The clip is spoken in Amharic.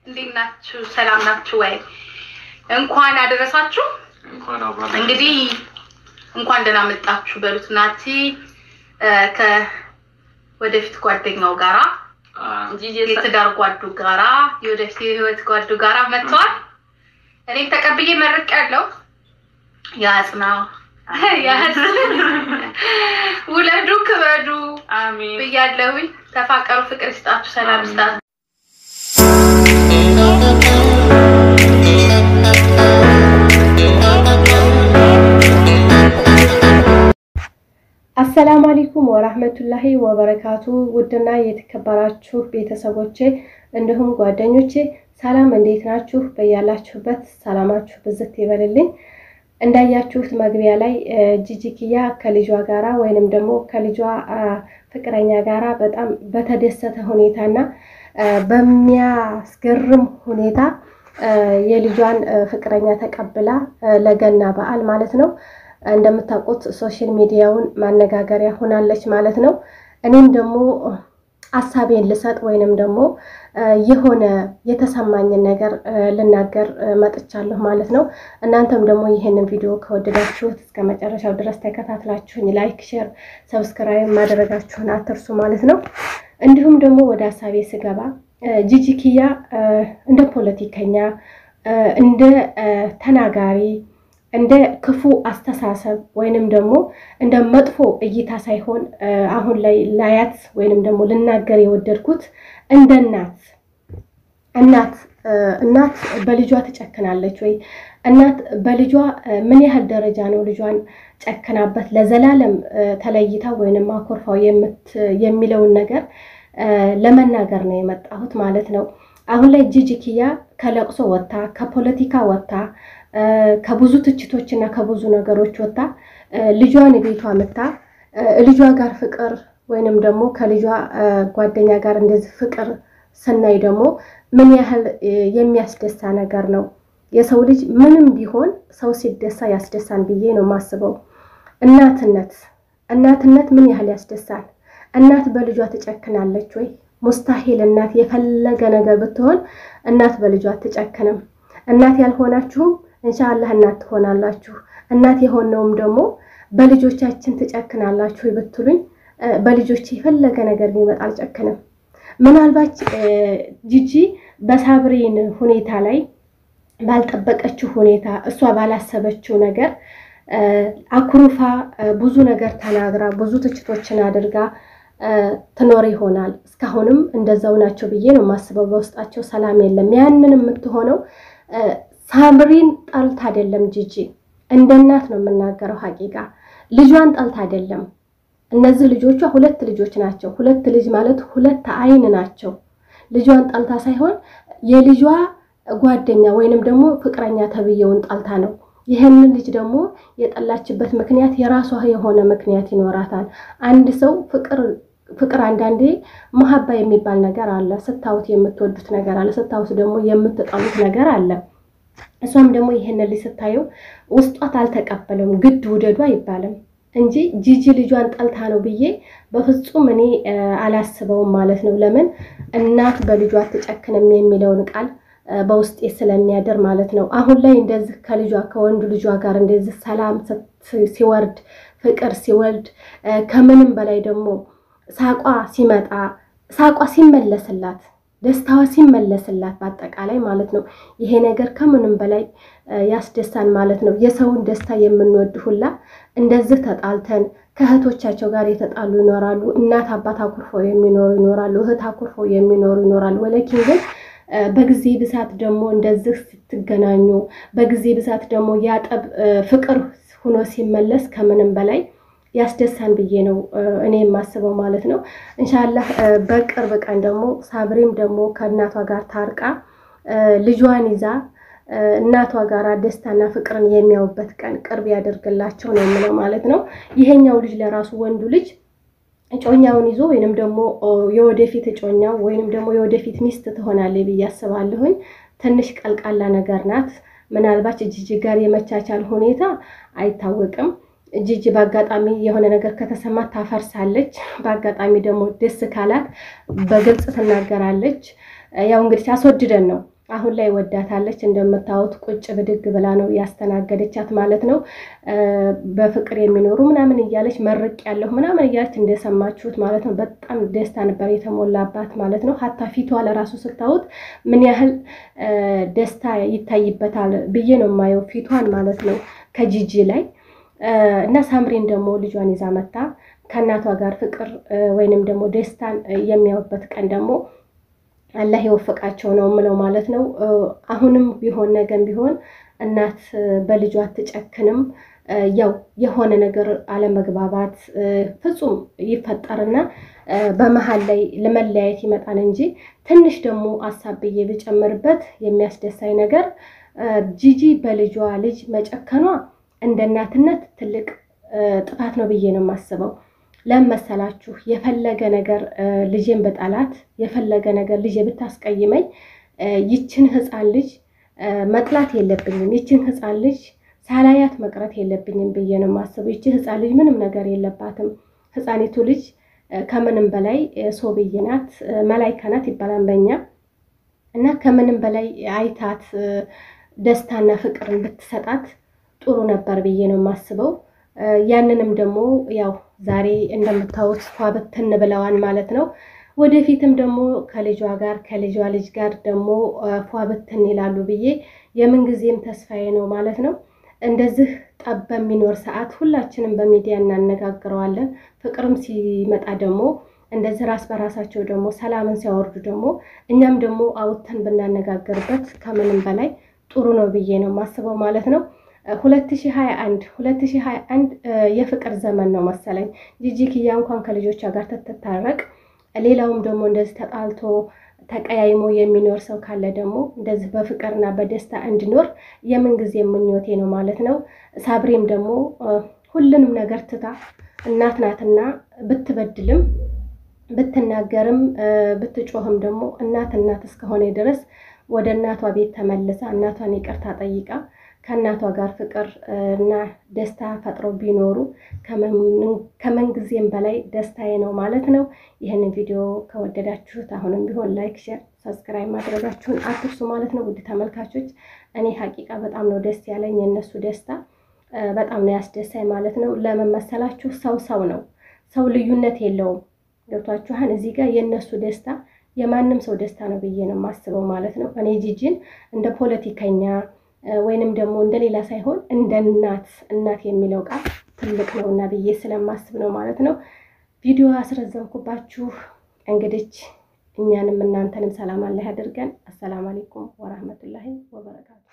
እንዴት ናችሁ? ሰላም ናችሁ ወይ? እንኳን አደረሳችሁ። እንኳን አብራ እንግዲህ እንኳን ደህና መጣችሁ በሉት። ናቲ ከወደፊት ጓደኛው ጋራ የትዳር ጓዱ ጋራ የወደፊት የህይወት ጓዱ ጋራ መጥተዋል። እኔም ተቀብዬ መርቅ ያለው ያጽና ያጽ ውለዱ ክበዱ አሜን። ብያለሁኝ። ተፋቀሩ፣ ፍቅር ይስጣችሁ፣ ሰላም ይስጣችሁ። አሰላሙ አለይኩም ወራህመቱላሂ ወበረካቱ። ውድና የተከበራችሁ ቤተሰቦቼ እንዲሁም ጓደኞቼ ሰላም፣ እንዴት ናችሁ? በያላችሁበት ሰላማችሁ ብዝት ይበልልኝ። እንዳያችሁት መግቢያ ላይ ጂጂኪያ ከልጇ ጋራ ወይንም ደግሞ ከልጇ ፍቅረኛ ጋራ በጣም በተደሰተ ሁኔታና በሚያስገርም ሁኔታ የልጇን ፍቅረኛ ተቀብላ ለገና በዓል ማለት ነው እንደምታውቁት ሶሻል ሚዲያውን ማነጋገሪያ ሆናለች ማለት ነው። እኔም ደግሞ አሳቤን ልሰጥ ወይንም ደግሞ የሆነ የተሰማኝን ነገር ልናገር መጥቻለሁ ማለት ነው። እናንተም ደግሞ ይህንን ቪዲዮ ከወደዳችሁት እስከ መጨረሻው ድረስ ተከታትላችሁኝ ላይክ፣ ሼር፣ ሰብስክራይብ ማድረጋችሁን አትርሱ ማለት ነው። እንዲሁም ደግሞ ወደ ሀሳቤ ስገባ ጂጂኪያ እንደ ፖለቲከኛ እንደ ተናጋሪ እንደ ክፉ አስተሳሰብ ወይንም ደግሞ እንደ መጥፎ እይታ ሳይሆን አሁን ላይ ላያት ወይንም ደግሞ ልናገር የወደድኩት እንደ እናት እናት እናት በልጇ ትጨክናለች ወይ? እናት በልጇ ምን ያህል ደረጃ ነው ልጇን ጨክናበት ለዘላለም ተለይታ ወይንም አኮርፋው የሚለውን ነገር ለመናገር ነው የመጣሁት ማለት ነው። አሁን ላይ ጂጂኪያ ከለቅሶ ወጥታ ከፖለቲካ ወጥታ ከብዙ ትችቶች እና ከብዙ ነገሮች ወጥታ ልጇን ቤቷ መታ ልጇ ጋር ፍቅር ወይንም ደግሞ ከልጇ ጓደኛ ጋር እንደዚህ ፍቅር ስናይ ደግሞ ምን ያህል የሚያስደሳ ነገር ነው። የሰው ልጅ ምንም ቢሆን ሰው ሲደሳ ያስደሳን ብዬ ነው የማስበው። እናትነት እናትነት ምን ያህል ያስደሳል። እናት በልጇ ትጨክናለች ወይ? ሙስታሂል። እናት የፈለገ ነገር ብትሆን እናት በልጇ አትጨክንም። እናት ያልሆናችሁም እንሻአላህ እናት ትሆናላችሁ። እናት የሆነውም ደግሞ በልጆቻችን ትጨክናላችሁ ብትሉኝ በልጆች የፈለገ ነገር ቢመጣ አልጨክንም። ምናልባት ጂጂ በሳብሪን ሁኔታ ላይ ባልጠበቀችው ሁኔታ እሷ ባላሰበችው ነገር አኩርፋ ብዙ ነገር ተናግራ ብዙ ትችቶችን አድርጋ ትኖር ይሆናል። እስካሁንም እንደዛው ናቸው ብዬ ነው የማስበው። በውስጣቸው ሰላም የለም። ያንን የምትሆነው ሳምሪን ጠልት አይደለም። ጂጂ እንደ እናት ነው የምናገረው። ሀቂቃ ልጇን ጠልት አይደለም። እነዚህ ልጆቿ ሁለት ልጆች ናቸው። ሁለት ልጅ ማለት ሁለት አይን ናቸው። ልጇን ጠልታ ሳይሆን የልጇ ጓደኛ ወይንም ደግሞ ፍቅረኛ ተብዬውን ጠልታ ነው። ይህንን ልጅ ደግሞ የጠላችበት ምክንያት የራሷ የሆነ ምክንያት ይኖራታል። አንድ ሰው ፍቅር ፍቅር አንዳንዴ መሀባ የሚባል ነገር አለ። ስታዩት የምትወዱት ነገር አለ፣ ስታዩት ደግሞ የምትጠሉት ነገር አለ። እሷም ደግሞ ይህንን ልጅ ስታየው ውስጧት አልተቀበለውም። ግድ ውደዱ አይባልም እንጂ ጂጂ ልጇን ጠልታ ነው ብዬ በፍጹም እኔ አላስበውም ማለት ነው። ለምን እናት በልጇ አትጨክንም የሚለውን ቃል በውስጤ ስለሚያድር ማለት ነው። አሁን ላይ እንደዚህ ከልጇ ከወንዱ ልጇ ጋር እንደዚህ ሰላም ሲወርድ ፍቅር ሲወልድ ከምንም በላይ ደግሞ ሳቋ ሲመጣ ሳቋ ሲመለስላት ደስታዋ ሲመለስላት በአጠቃላይ ማለት ነው። ይሄ ነገር ከምንም በላይ ያስደሳን ማለት ነው። የሰውን ደስታ የምንወድ ሁላ እንደዚህ ተጣልተን ከእህቶቻቸው ጋር የተጣሉ ይኖራሉ። እናት አባት አኩርፈው የሚኖሩ ይኖራሉ። እህት አኩርፈው የሚኖሩ ይኖራሉ። ወለኪን ግን በጊዜ ብዛት ደግሞ እንደዚህ ስትገናኙ በጊዜ ብዛት ደግሞ ያጠብ ፍቅር ሆኖ ሲመለስ ከምንም በላይ ያስደሳን ብዬ ነው እኔ የማስበው ማለት ነው። እንሻላህ በቅርብ ቀን ደግሞ ሳብሪም ደግሞ ከእናቷ ጋር ታርቃ ልጇን ይዛ እናቷ ጋር ደስታና ፍቅርን የሚያዩበት ቀን ቅርብ ያደርግላቸው ነው የምለው ማለት ነው። ይሄኛው ልጅ ለራሱ ወንዱ ልጅ እጮኛውን ይዞ ወይንም ደግሞ የወደፊት እጮኛው ወይንም ደግሞ የወደፊት ሚስት ትሆናለች ብዬ አስባለሁኝ። ትንሽ ቀልቃላ ነገር ናት። ምናልባት ጂጂ ጋር የመቻቻል ሁኔታ አይታወቅም። ጂጂ በአጋጣሚ የሆነ ነገር ከተሰማት ታፈርሳለች። በአጋጣሚ ደግሞ ደስ ካላት በግልጽ ትናገራለች። ያው እንግዲህ አስወድደን ነው አሁን ላይ ወዳታለች። እንደምታዩት ቁጭ ብድግ ብላ ነው ያስተናገደቻት ማለት ነው። በፍቅር የሚኖሩ ምናምን እያለች መርቅ ያለሁ ምናምን እያለች እንደሰማችሁት ማለት ነው። በጣም ደስታ ነበር የተሞላባት ማለት ነው። ሀታ ፊቷ ለራሱ ስታዩት ምን ያህል ደስታ ይታይበታል ብዬ ነው የማየው ፊቷን ማለት ነው ከጂጂ ላይ እና ሳምሪን ደግሞ ልጇን ይዛ መታ ከእናቷ ጋር ፍቅር ወይንም ደግሞ ደስታን የሚያዩበት ቀን ደግሞ አላህ የወፈቃቸው ነው የምለው ማለት ነው። አሁንም ቢሆን ነገም ቢሆን እናት በልጇ አትጨክንም። ያው የሆነ ነገር አለመግባባት ፍጹም ይፈጠርና በመሀል ላይ ለመለያየት ይመጣል እንጂ ትንሽ ደግሞ አሳብዬ ብጨምርበት የሚያስደሳኝ ነገር ጂጂ በልጇ ልጅ መጨከኗ እንደ እናትነት ትልቅ ጥፋት ነው ብዬ ነው የማስበው። ለምን መሰላችሁ? የፈለገ ነገር ልጄን በጣላት የፈለገ ነገር ልጄ ብታስቀይመኝ ይችን ህፃን ልጅ መጥላት የለብኝም። ይችን ህፃን ልጅ ሳላያት መቅረት የለብኝም ብዬ ነው የማስበው። ይቺ ህፃን ልጅ ምንም ነገር የለባትም። ህፃኒቱ ልጅ ከምንም በላይ ሶብይ ናት፣ መላይካ ናት ይባላል በኛ እና ከምንም በላይ አይታት ደስታና ፍቅርን ብትሰጣት ጥሩ ነበር ብዬ ነው የማስበው። ያንንም ደግሞ ያው ዛሬ እንደምታዩት ፏ ብትን ብለዋን ማለት ነው። ወደፊትም ደግሞ ከልጇ ጋር ከልጇ ልጅ ጋር ደግሞ ፏ ብትን ይላሉ ብዬ የምንጊዜም ተስፋዬ ነው ማለት ነው። እንደዚህ ጠብ በሚኖር ሰዓት ሁላችንም በሚዲያ እናነጋግረዋለን። ፍቅርም ሲመጣ ደግሞ እንደዚህ ራስ በራሳቸው ደግሞ ሰላምን ሲያወርዱ ደግሞ እኛም ደግሞ አውጥተን ብናነጋገርበት ከምንም በላይ ጥሩ ነው ብዬ ነው የማስበው ማለት ነው። 2021 2021 የፍቅር ዘመን ነው መሰለኝ። ጂጂ ኪያ እንኳን ከልጆቿ ጋር ትታረቅ፣ ሌላውም ደግሞ እንደዚህ ተጣልቶ ተቀያይሞ የሚኖር ሰው ካለ ደግሞ እንደዚህ በፍቅርና በደስታ እንዲኖር የምንጊዜ ምኞቴ ነው ማለት ነው። ሳብሬም ደግሞ ሁሉንም ነገር ትታ እናት ናትና ብትበድልም ብትናገርም ብትጮህም ደግሞ እናት እናት እስከሆነ ድረስ ወደ እናቷ ቤት ተመልሳ እናቷን ይቅርታ ጠይቃ ከእናቷ ጋር ፍቅር እና ደስታ ፈጥረው ቢኖሩ ከምንጊዜም በላይ ደስታዬ ነው ማለት ነው። ይህንን ቪዲዮ ከወደዳችሁት አሁንም ቢሆን ላይክ፣ ሼር፣ ሰብስክራይብ ማድረጋችሁን አትርሱ ማለት ነው። ውድ ተመልካቾች እኔ ሀቂቃ በጣም ነው ደስ ያለኝ የእነሱ ደስታ በጣም ነው ያስደሳኝ ማለት ነው። ለምን መሰላችሁ? ሰው ሰው ነው። ሰው ልዩነት የለውም። ገብቷችኋን? እዚህ ጋር የእነሱ ደስታ የማንም ሰው ደስታ ነው ብዬ ነው የማስበው ማለት ነው። እኔ ጂጂን እንደ ፖለቲከኛ ወይንም ደግሞ እንደሌላ ሳይሆን እንደ እናት እናት የሚለው ቃል ትልቅ ነው እና ብዬ ስለማስብ ነው ማለት ነው። ቪዲዮ አስረዘምኩባችሁ። እንግዲህ እኛንም እናንተንም ሰላም አላህ ያደርገን። አሰላም አለይኩም ወራህመቱላሂ ወበረካቱ